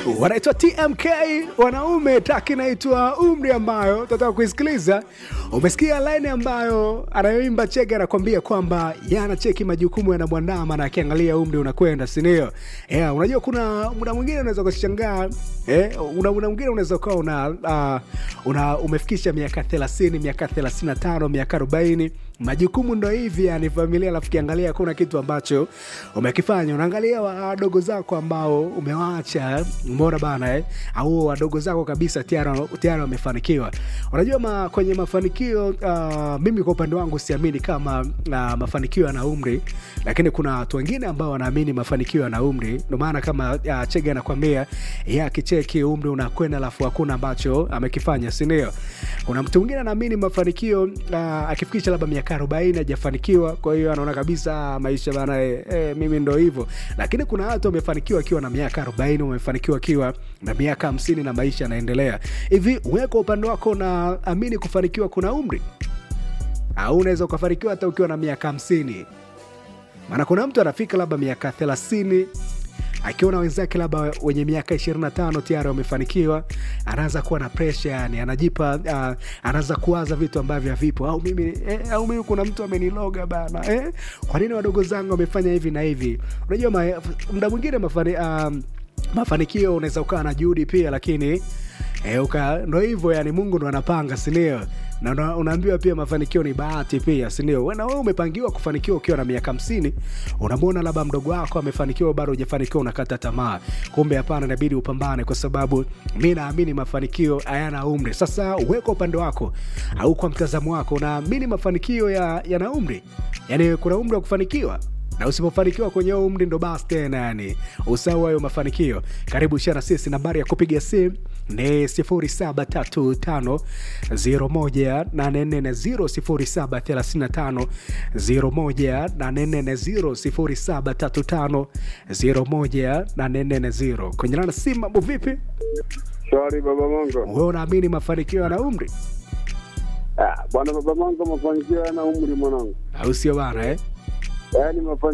wanaitwa TMK wanaume, taki inaitwa umri, ambayo tunataka kuisikiliza. Umesikia laini ambayo anayoimba Chege anakwambia kwamba yeye anacheki majukumu yanamwandama na akiangalia umri unakwenda, si ndio? Yeah, unajua kuna muda mwingine unaweza kushangaa eh, una muda mwingine unaweza ukawa una, uh, una umefikisha miaka 30 miaka 35 miaka 40 majukumu ndo hivi yani familia, alafu kiangalia hakuna kitu ambacho umekifanya. Unaangalia wadogo zako ambao umewaacha, umeona bana eh? au wadogo zako kabisa tayari wamefanikiwa. Unajua ma, kwenye mafanikio uh, mimi kwa upande wangu siamini kama uh, mafanikio yana umri, lakini kuna watu wengine ambao wanaamini mafanikio yana umri. Ndio maana kama uh, Chege anakwambia yeye akicheki umri unakwenda, alafu hakuna ambacho amekifanya, si ndio? Kuna mtu mwingine anaamini mafanikio uh, akifikisha labda miaka arobaini hajafanikiwa, kwa hiyo anaona kabisa maisha bana, eh, eh, mimi ndo hivyo. Lakini kuna watu wamefanikiwa akiwa na miaka arobaini, wamefanikiwa akiwa na miaka hamsini na maisha yanaendelea hivi. Wewe kwa upande wako unaamini kufanikiwa kuna umri au unaweza ukafanikiwa hata ukiwa na miaka hamsini? Maana kuna mtu anafika labda miaka thelathini akiona wenzake labda wenye miaka 25 tayari wamefanikiwa, anaanza kuwa na presha, yani anajipa uh, anaanza kuwaza vitu ambavyo havipo, au mimi eh, au mimi kuna mtu ameniloga bana eh? Kwa nini wadogo zangu wamefanya hivi na hivi? Unajua muda mwingine mafani, uh, mafanikio unaweza ukawa na juhudi pia, lakini eh, uka ndo hivyo yani, Mungu ndo anapanga, si ndio? na unaambiwa pia mafanikio ni bahati pia, si ndio? Na wewe umepangiwa kufanikiwa ukiwa na miaka hamsini, unamwona labda mdogo wako amefanikiwa, bado hujafanikiwa, unakata tamaa. Kumbe hapana, inabidi upambane, kwa sababu mi naamini mafanikio hayana umri. Sasa uweka upande wako au kwa mtazamo wako, unaamini mafanikio yana ya umri? Yani kuna umri wa kufanikiwa na usipofanikiwa kwenye umri ndo basi tena, yani usahau hayo mafanikio. Karibu shana sisi, nambari ya kupiga simu ni 0735018440 0735018440 0735018440 kwenye lana simu. Mambo vipi? Shwari baba Mongo. Wewe unaamini mafanikio yana umri? Ah, bwana baba Mongo, mafanikio yana umri mwanangu, au sio bana eh? yaani mafanikio